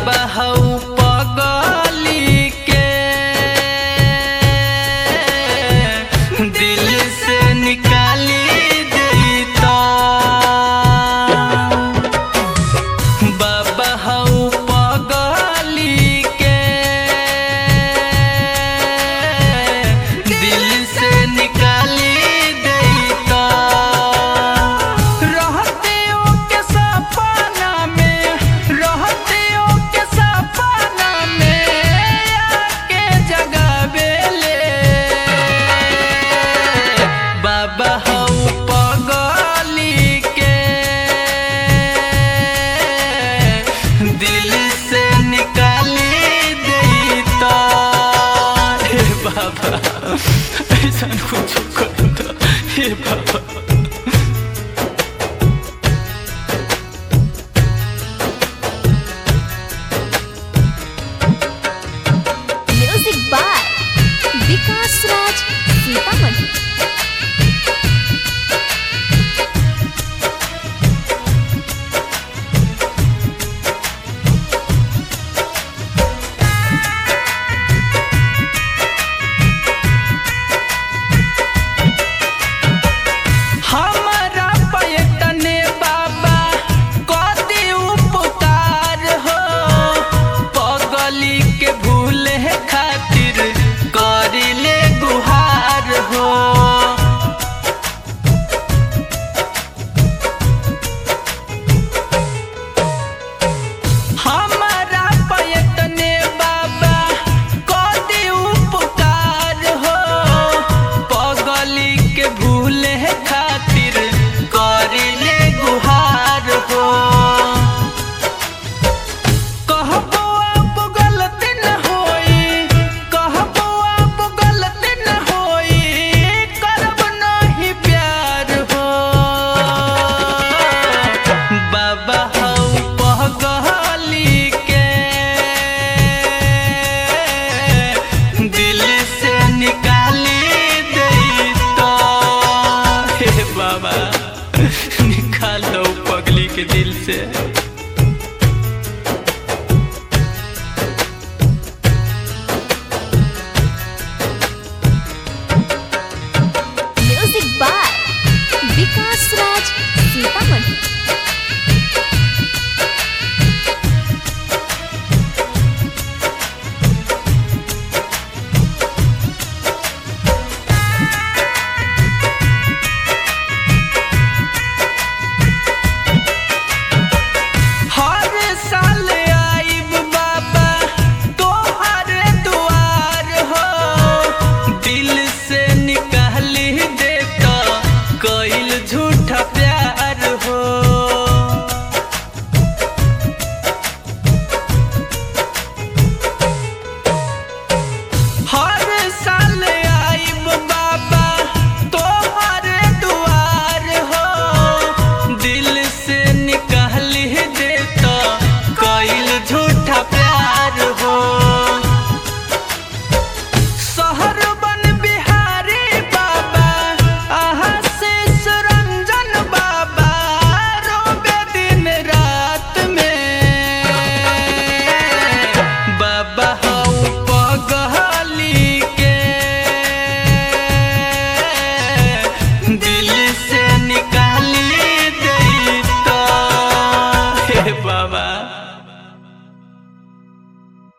बाबा हऊ पगली के दिल से निकाली देता बाबा हऊ पगली के दिल से निकाली देता रहते हो के सपना में रहते हो के सपना में आके जगावेले बाबा हऊ पगली के दिल से निकाली देता हे बाबा ऐसा कुछ कर दो हे बाबा म्यूजिक बाय विकास राज सीतामढ़ी हमारा पयतने बाबा कदी उपकार हो पगली के भूले खातिर करिले गुहार हो हमारा पयतने बाबा कदी उपकार हो पगली के भूले खातिर करिले गुहार हो कहबो अब गलती न होई कहबो अब गलती न होई करब नहीं प्यार हो बाबा हऊ पगली के दिल से निकाली देता हे बाबा निकाल दो पगली के दिल से